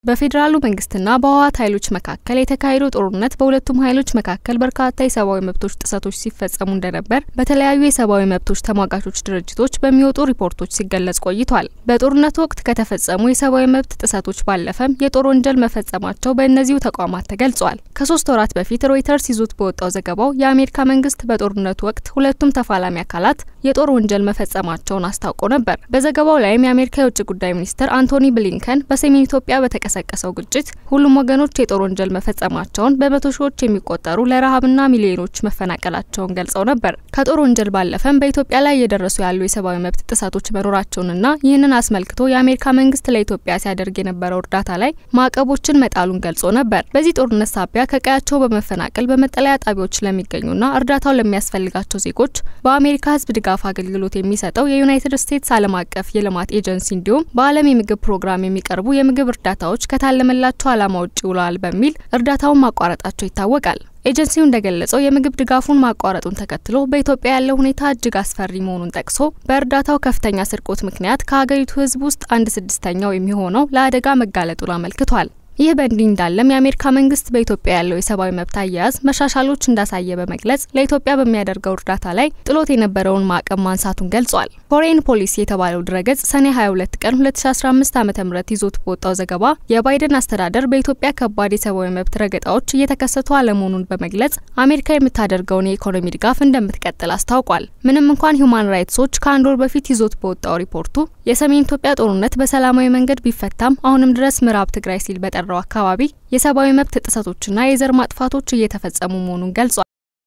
በፌዴራሉ መንግስትና በህወሓት ኃይሎች መካከል የተካሄደው ጦርነት በሁለቱም ኃይሎች መካከል በርካታ የሰብአዊ መብቶች ጥሰቶች ሲፈጸሙ እንደነበር በተለያዩ የሰብአዊ መብቶች ተሟጋቾች ድርጅቶች በሚወጡ ሪፖርቶች ሲገለጽ ቆይቷል። በጦርነቱ ወቅት ከተፈጸሙ የሰብአዊ መብት ጥሰቶች ባለፈም የጦር ወንጀል መፈጸማቸው በእነዚሁ ተቋማት ተገልጿል። ከሶስት ወራት በፊት ሮይተርስ ይዞት በወጣው ዘገባው የአሜሪካ መንግስት በጦርነቱ ወቅት ሁለቱም ተፋላሚ አካላት የጦር ወንጀል መፈጸማቸውን አስታውቆ ነበር። በዘገባው ላይም የአሜሪካ የውጭ ጉዳይ ሚኒስትር አንቶኒ ብሊንከን በሰሜን ኢትዮጵያ በተቀሰቀሰው ግጭት ሁሉም ወገኖች የጦር ወንጀል መፈጸማቸውን፣ በመቶ ሺዎች የሚቆጠሩ ለረሃብና ሚሊዮኖች መፈናቀላቸውን ገልጸው ነበር። ከጦር ወንጀል ባለፈም በኢትዮጵያ ላይ እየደረሱ ያሉ የሰብአዊ መብት ጥሰቶች መኖራቸውንና ይህንን አስመልክቶ የአሜሪካ መንግስት ለኢትዮጵያ ሲያደርግ የነበረው እርዳታ ላይ ማዕቀቦችን መጣሉን ገልጾ ነበር። በዚህ ጦርነት ሳቢያ ከቀያቸው በመፈናቀል በመጠለያ ጣቢያዎች ለሚገኙና እርዳታው ለሚያስፈልጋቸው ዜጎች በአሜሪካ ህዝብ ድጋፍ አገልግሎት የሚሰጠው የዩናይትድ ስቴትስ ዓለም አቀፍ የልማት ኤጀንሲ እንዲሁም በዓለም የምግብ ፕሮግራም የሚቀርቡ የምግብ እርዳታዎች ከታለመላቸው ዓላማ ውጭ ውለዋል በሚል እርዳታውን ማቋረጣቸው ይታወቃል። ኤጀንሲው እንደገለጸው የምግብ ድጋፉን ማቋረጡን ተከትሎ በኢትዮጵያ ያለው ሁኔታ እጅግ አስፈሪ መሆኑን ጠቅሶ በእርዳታው ከፍተኛ ስርቆት ምክንያት ከሀገሪቱ ህዝብ ውስጥ አንድ ስድስተኛው የሚሆነው ለአደጋ መጋለጡን አመልክቷል። ይህ በእንዲህ እንዳለም የአሜሪካ መንግስት በኢትዮጵያ ያለው የሰብአዊ መብት አያያዝ መሻሻሎች እንዳሳየ በመግለጽ ለኢትዮጵያ በሚያደርገው እርዳታ ላይ ጥሎት የነበረውን ማዕቀብ ማንሳቱን ገልጿል። ፎሬን ፖሊሲ የተባለው ድረገጽ ሰኔ 22 ቀን 2015 ዓ ም ይዞት በወጣው ዘገባ የባይደን አስተዳደር በኢትዮጵያ ከባድ የሰብአዊ መብት ረገጣዎች እየተከሰቱ አለመሆኑን በመግለጽ አሜሪካ የምታደርገውን የኢኮኖሚ ድጋፍ እንደምትቀጥል አስታውቋል። ምንም እንኳን ሂውማን ራይትስ ዎች ከአንድ ወር በፊት ይዞት በወጣው ሪፖርቱ የሰሜን ኢትዮጵያ ጦርነት በሰላማዊ መንገድ ቢፈታም አሁንም ድረስ ምዕራብ ትግራይ ሲል በጠራ አካባቢ የሰብአዊ መብት ጥሰቶችና የዘር ማጥፋቶች እየተፈጸሙ መሆኑን ገልጿል።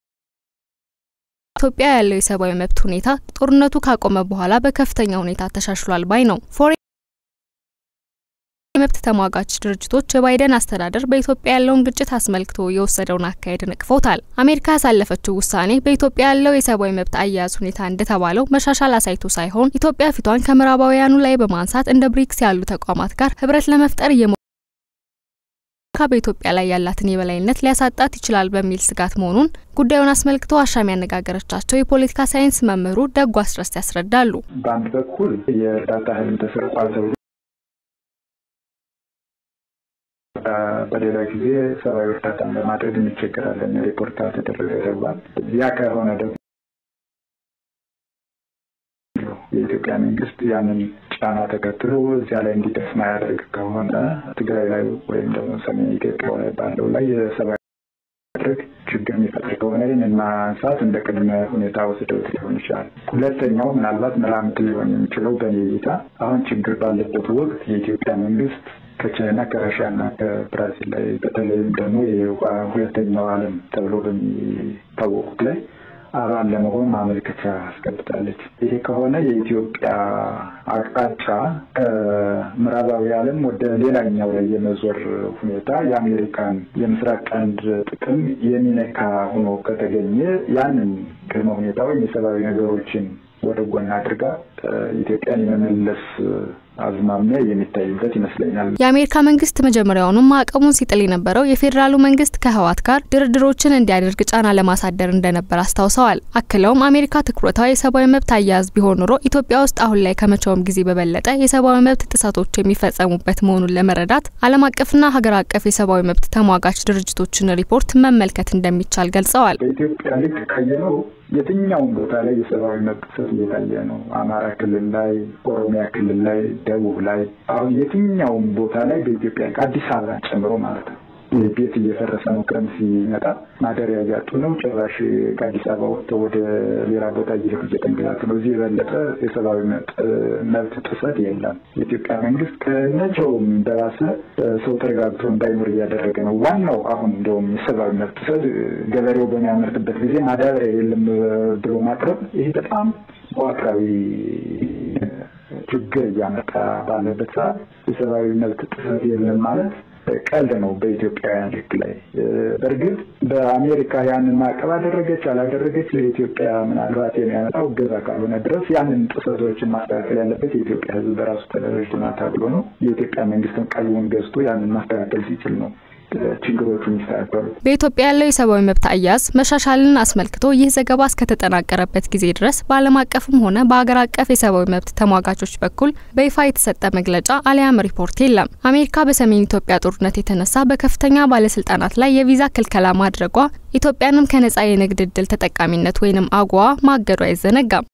ኢትዮጵያ ያለው የሰብአዊ መብት ሁኔታ ጦርነቱ ካቆመ በኋላ በከፍተኛ ሁኔታ ተሻሽሏል ባይ ነው። ፎሬን የመብት ተሟጋች ድርጅቶች የባይደን አስተዳደር በኢትዮጵያ ያለውን ግጭት አስመልክቶ የወሰደውን አካሄድ ነቅፈውታል። አሜሪካ ያሳለፈችው ውሳኔ በኢትዮጵያ ያለው የሰብአዊ መብት አያያዝ ሁኔታ እንደተባለው መሻሻል አሳይቶ ሳይሆን ኢትዮጵያ ፊቷን ከምዕራባውያኑ ላይ በማንሳት እንደ ብሪክስ ያሉ ተቋማት ጋር ህብረት ለመፍጠር እየሞ አሜሪካ በኢትዮጵያ ላይ ያላትን የበላይነት ሊያሳጣት ይችላል በሚል ስጋት መሆኑን ጉዳዩን አስመልክቶ አሻም ያነጋገረቻቸው የፖለቲካ ሳይንስ መምህሩ ደጉ አስረስ ያስረዳሉ። በአንድ በኩል የእርዳታ እህል ተሰርቋል ተብሎ በሌላ ጊዜ ሰብአዊ እርዳታን ለማድረግ እንቸገራለን ሪፖርት አልተደረገ ተባል። ያ ከሆነ ደግሞ የኢትዮጵያ መንግስት ያንን ጫና ተከትሎ እዚያ ላይ እንዲደርስ ማያደርግ ከሆነ ትግራይ ላይ ወይም ደግሞ ሰሜን ኢትዮጵያ ባለው ላይ የሰብአዊ ማድረግ ችግር የሚፈጥር ከሆነ ይህንን ማንሳት እንደ ቅድመ ሁኔታ ወስደውት ሊሆን ይችላል። ሁለተኛው ምናልባት መላምት ሊሆን የሚችለው በእኔ እይታ አሁን ችግር ባለበት ወቅት የኢትዮጵያ መንግስት ከቻይና ከራሽያና ከብራዚል ላይ በተለይም ደግሞ ሁለተኛው ዓለም ተብሎ በሚታወቁት ላይ አባል ለመሆን ማመልከቻ አስገብታለች። ይሄ ከሆነ የኢትዮጵያ አቅጣጫ ከምዕራባዊ ዓለም ወደ ሌላኛው ላይ የመዞር ሁኔታ የአሜሪካን የምስራቅ ቀንድ ጥቅም የሚነካ ሆኖ ከተገኘ ያንን ቅድመ ሁኔታ ወይም የሰብአዊ ነገሮችን ወደ ጎን አድርጋ ኢትዮጵያን የመመለስ አዝማሚያ የሚታይበት ይመስለኛል። የአሜሪካ መንግስት መጀመሪያውኑም ማዕቀቡን ሲጥል የነበረው የፌዴራሉ መንግስት ከህወሓት ጋር ድርድሮችን እንዲያደርግ ጫና ለማሳደር እንደነበር አስታውሰዋል። አክለውም አሜሪካ ትኩረቷ የሰብአዊ መብት አያያዝ ቢሆን ኖሮ ኢትዮጵያ ውስጥ አሁን ላይ ከመቼውም ጊዜ በበለጠ የሰብአዊ መብት ጥሰቶች የሚፈጸሙበት መሆኑን ለመረዳት ዓለም አቀፍና ሀገር አቀፍ የሰብአዊ መብት ተሟጋች ድርጅቶችን ሪፖርት መመልከት እንደሚቻል ገልጸዋል። በኢትዮጵያ ልክ ካየነው የትኛውም ቦታ ላይ የሰብአዊ መብት ጥሰት እየታየ ነው። አማራ ክልል ላይ፣ ኦሮሚያ ክልል ላይ፣ ደቡብ ላይ አሁን የትኛውም ቦታ ላይ በኢትዮጵያ አዲስ አበባ ጨምሮ ማለት ነው ቤት እየፈረሰ ነው። ክረምት ሲመጣ ማደሪያ እያጡ ነው። ጭራሽ ከአዲስ አበባ ወጥተው ወደ ሌላ ቦታ እየሄዱ እየተንገላቱ ነው። እዚህ የበለጠ የሰብአዊ መብት ጥሰት የለም። የኢትዮጵያ መንግስት ከመቼውም በባሰ ሰው ተረጋግቶ እንዳይኖር እያደረገ ነው። ዋናው አሁን እንደውም የሰብአዊ መብት ጥሰት ገበሬው በሚያመርትበት ጊዜ ማዳበሪያ የለም ብሎ ማቅረብ ይሄ በጣም መዋቅራዊ ችግር እያመጣ ባለበት ሰዓት የሰብአዊ መብት ጥሰት የለም ማለት ቀልድ ነው በኢትዮጵያውያን ሕግ ላይ። በእርግጥ በአሜሪካ ያንን ማዕቀብ አደረገች አላደረገች ለኢትዮጵያ ምናልባት የሚያመጣው እገዛ ካልሆነ ድረስ ያንን ጥሰቶችን ማስተካከል ያለበት የኢትዮጵያ ሕዝብ በራሱ ተደራጅቶና ታግሎ ነው። የኢትዮጵያ መንግስትም ቀልቡን ገዝቶ ያንን ማስተካከል ሲችል ነው ችግሮቹ የሚስተካከሉት። በኢትዮጵያ ያለው የሰብአዊ መብት አያያዝ መሻሻልን አስመልክቶ ይህ ዘገባ እስከተጠናቀረበት ጊዜ ድረስ በዓለም አቀፍም ሆነ በሀገር አቀፍ የሰብአዊ መብት ተሟጋቾች በኩል በይፋ የተሰጠ መግለጫ አሊያም ሪፖርት የለም። አሜሪካ በሰሜን ኢትዮጵያ ጦርነት የተነሳ በከፍተኛ ባለስልጣናት ላይ የቪዛ ክልከላ ማድረጓ ኢትዮጵያንም ከነጻ የንግድ እድል ተጠቃሚነት ወይንም አጓ ማገዱ አይዘነጋም።